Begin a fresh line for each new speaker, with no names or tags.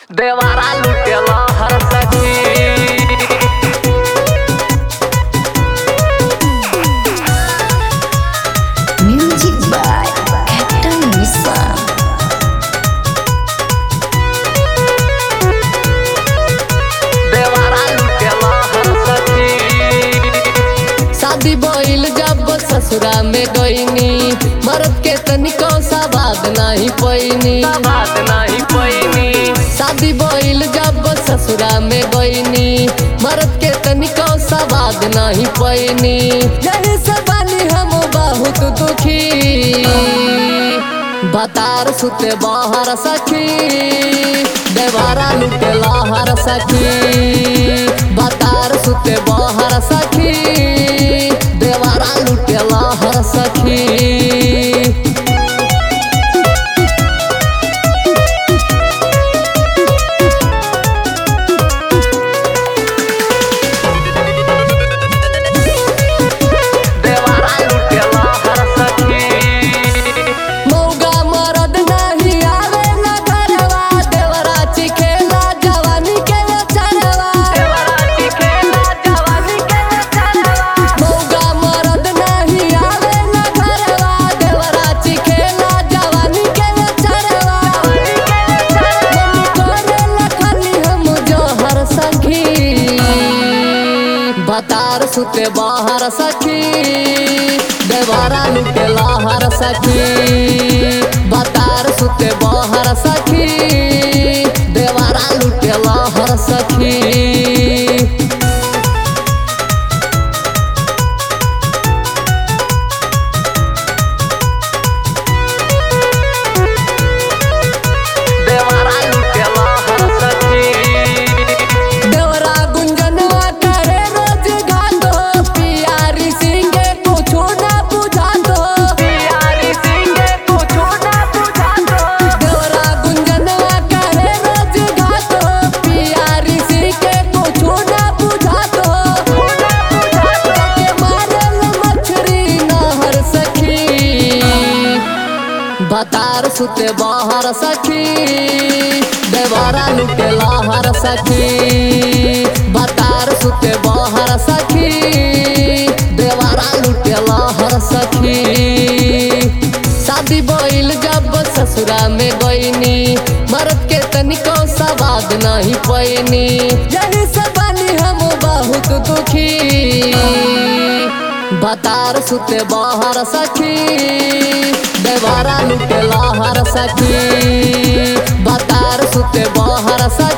देवारा लुटेला हर सखी
Music by Captain Nissan.
देवारा लुटेला हर सखी
शादी भइल जब ससुरा में गईनी मर्द के तनिको सा बात नहीं पैनी
बात नहीं पैनी
शादी भइल जब ससुरा में गईनी मर्द के तनिको सा बात नहीं पैनी यही से बानी हम बहुत दुखी बतार सुते बाहर सखी देवारा लुटे लाहर सखी बतार सुते बाहर सखी देवारा लुटे लाहर सखी
देवारा लुटेला हर सखी
मौगा मरद नहीं आवे न घरवा देवरा चिखेला जवानी के चरवा
देवारा चिखेला जवानी के चलवा
मौगा मरद नहीं आवे न घरवा देवरा चिखेला जवानी के चरवा मम्मी करे लखनी हम जोहर सखी बतार सुते बाहर सखी देवारा लुटे लाहर सखी बतार सुते बाहर सखी देवारा लुटे लाहर सखी
देवारा लुटेला हर सखी
देवरा गुंजनवा करे रोज घातो पियारी सिंगे कुछो ना बुझातो
प्यारी सिंगे कुछो ना बुझातो
देवरा गुंजनवा करे रोज घातो पियारी सिंगे कुछो ना बुझातो
ना बुझातो
के मारल मछरी नहर सखी बतार सुते बाहर सखी देवारा लुटे लाहर सखी बतार सुते बाहर सखी देवारा लुटे लाहर सखी शादी भइल जब ससुरा में गईनी मर्द के तनिको सवाद नहीं पैनी यही से बानी हम बहुत दुखी बतार सुते बाहर सखी देवारा लुटे लाहर सखी बतार सुते बाहर सखी